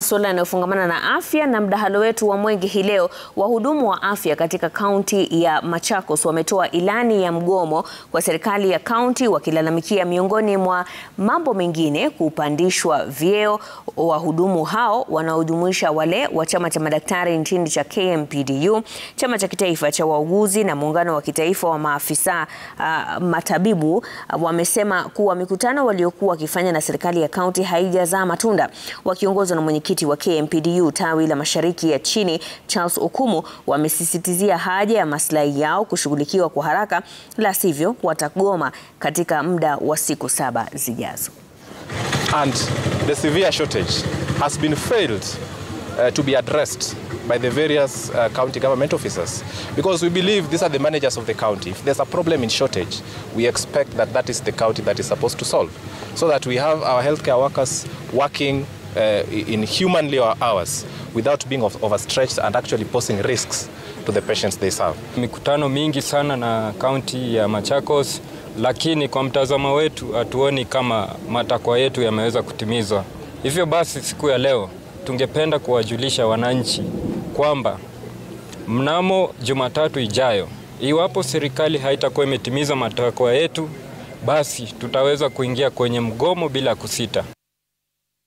masuala yanayofungamana na afya na mdahalo wetu wa Mwenge hii leo, wahudumu wa afya katika kaunti ya Machakos wametoa ilani ya mgomo kwa serikali ya kaunti wakilalamikia miongoni mwa mambo mengine kupandishwa vyeo wahudumu hao wanaojumuisha wale wa chama cha madaktari nchini cha KMPDU, chama cha kitaifa cha wauguzi na muungano wa kitaifa wa maafisa uh, matabibu uh, wamesema kuwa mikutano waliokuwa wakifanya na serikali ya kaunti haijazaa matunda. Wakiongozwa na mwenyekiti wa KMPDU tawi la mashariki ya chini Charles Okumu, wamesisitizia haja ya maslahi yao kushughulikiwa kwa haraka, la sivyo watagoma katika muda wa siku saba zijazo. And the severe shortage has been failed uh, to be addressed by the various uh, county government officers because we believe these are the managers of the county. If there's a problem in shortage, we expect that that is the county that is supposed to solve so that we have our healthcare workers working uh, in humanly hours without being overstretched and actually posing risks to the patients they serve. Mikutano mingi sana na kaunti ya Machakos, lakini kwa mtazamo wetu hatuoni kama matakwa yetu yameweza kutimizwa. Hivyo basi siku ya leo tungependa kuwajulisha wananchi kwamba mnamo Jumatatu ijayo, iwapo serikali haitakuwa imetimiza matakwa yetu, basi tutaweza kuingia kwenye mgomo bila kusita.